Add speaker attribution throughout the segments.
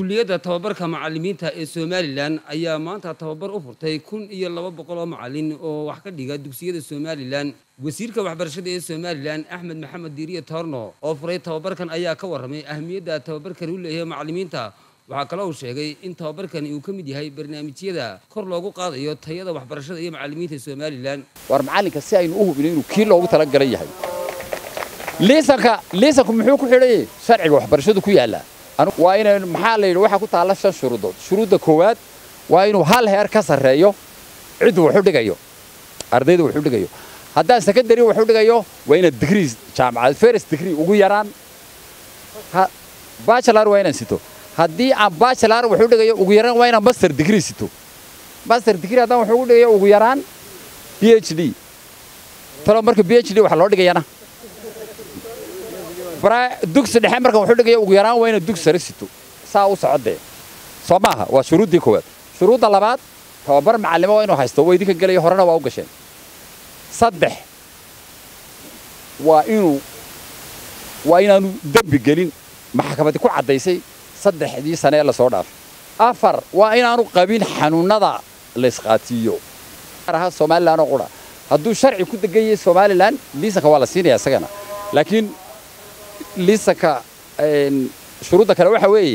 Speaker 1: kuliyadda tababarka macallimiinta ee somalilan ayaa maanta tababar u furtay kun iyo laba boqol oo macallin oo wax ka dhiga dugsiyada somalilan wasiirka waxbarashada ee somalilan axmed maxamed diiriye toorno oo furay tababarkan ayaa ka warramay ahmiyadda tababarkani u leeyahay macallimiinta waxaa kale uu sheegay in tababarkani uu ka mid yahay barnaamijyada kor loogu qaadayo tayada waxbarashada iyo macallimiinta somalilan
Speaker 2: war macallinka si aynu u hubino inuu kii loogu talagalay yahay liisanka liisanku muxuu ku xidhan yahay sharciga waxbarashadu ku yaallaa waa inaynu maxaa la yidhi waxaa ku taalla shan shuruudood shuruudda koowaad waa inuu hal heer ka sarreeyo ciddu waxu dhigayo ardayda waxu dhigayo haddaan secondary waxu dhigayo waa inaad degree jaamacad first degree ugu yaraan bachelor waa inaan sito haddii aan bachelor waxu dhigayo ugu yaraan waa inaan master degree sito master degree haddaan waxu dhigayo ugu yaraan phd talo marka phd waxa loo dhigayana dugsi dhexe marka wuxuu dhigaya ugu yaraan waa inaad dugsi sare sito saa u socodee soo maaha waa shuruuddii koowaad shuruudda labaad tababar macallimo waa inuu haysto waa idinka gelaya horena waa u gasheen saddex waa inuu waa inaanu dembi gelin maxkamadii ku caddaysay saddexdii sane ee lasoo dhaafay afar waa inaanu qabin xanuunnada laysqaatiiyo aha somalilan oo qura hadduu sharci ku degan yahay somalilan liisanka waa la siinaya isagana laakiin liisanka shuruudda kale waxa weeye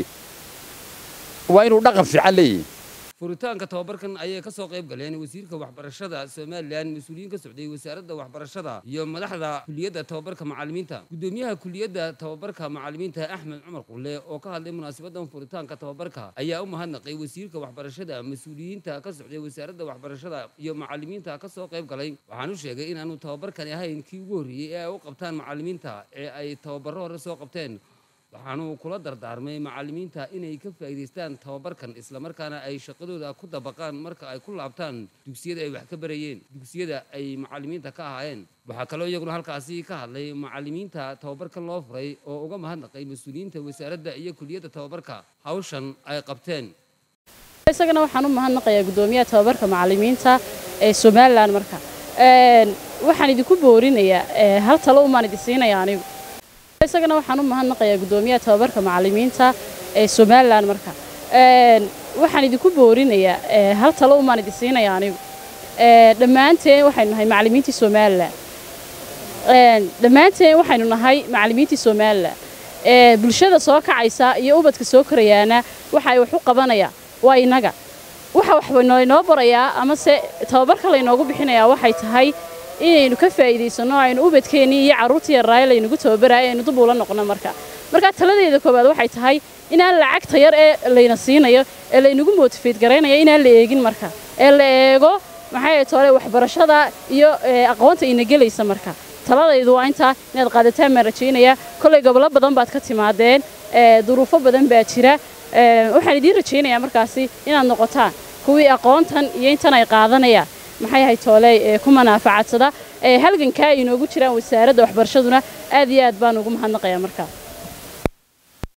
Speaker 2: waa inuu dhaqan fiican leeyahay
Speaker 1: furitaanka tababarkan ayay ka soo qayb galeen wasiirka waxbarashada somalilan mas-uuliyiin ka socday wasaaradda waxbarashada iyo madaxda kuliyadda tababarka macallimiinta guddoomiyaha kuliyadda tababarka macallimiinta axmed cumar qulle oo ka hadlay munaasabadan furitaanka tababarka ayaa u mahadnaqay wasiirka waxbarashada mas-uuliyiinta ka socday wasaaradda waxbarashada iyo macallimiinta ka soo qayb galay waxaanu sheegay inaanu tababarkani ahayn kii ugu horreeyey ee ay u qabtaan macallimiinta ee ay tababarro hore soo qabteen waxaanuu kula dardaarmay macallimiinta inay ka faa'iidaystaan tababarkan islamarkaana ay shaqadooda ku dabaqaan marka ay ku laabtaan dugsiyada ay wax ka barayeen dugsiyada ay macallimiinta ka ahaayeen waxaa kaloo iyaguna halkaasi ka hadlay macallimiinta tababarkan loo furay oo uga mahadnaqay mas-uuliyiinta wasaaradda iyo kuliyadda tababarka hawshan ay qabteen
Speaker 3: isagana waxaan u mahadnaqayaa guddoomiyaha tababarka macallimiinta ee somalilan marka waxaan idinku boorinayaa hal talo umaan idin siinaya anigu isagana waxaan u mahadnaqayaa guddoomiyaha tababarka macallimiinta ee somalilan marka waxaan idinku boorinayaa hal talo umaan idin siinaya anigu dhammaanteen waxaynu nahay macallimiintii somalilan dhammaanteen waxaynu nahay macallimiintii somalilan bulshada soo kacaysa iyo ubadka soo korayaana waxa ay wax u qabanayaan waa innaga waxa wax laynoo barayaa amase tababarka laynoogu bixinayaa waxay tahay inaynu ka faa'iidaysanno aynu ubadkeennii iyo carruurtii yaraaye laynagu tababaraayo aynu dub ula noqno marka marka taladeeda koowaad waxay tahay inaan lacagta yar ee layna siinayo ee laynagu motifeed garaynaya inaan la eegin marka ee la eego maxay tole waxbarashada iyo aqoonta ina gelaysa marka taladaydu waa intaa inaad qaadataan baan rajaynayaa kollay gobollo badan baad ka timaadeen duruufo badan baa jira waxaan idiin rajaynayaa markaasi inaad noqotaan kuwii aqoontan iyo intan ay qaadanayaan maxay ahay tooley ku manaafacadsada halgankaa inoogu jiraan wasaaradda waxbarashaduna aad iyo aad baan ugu mahadnaqayaa markaa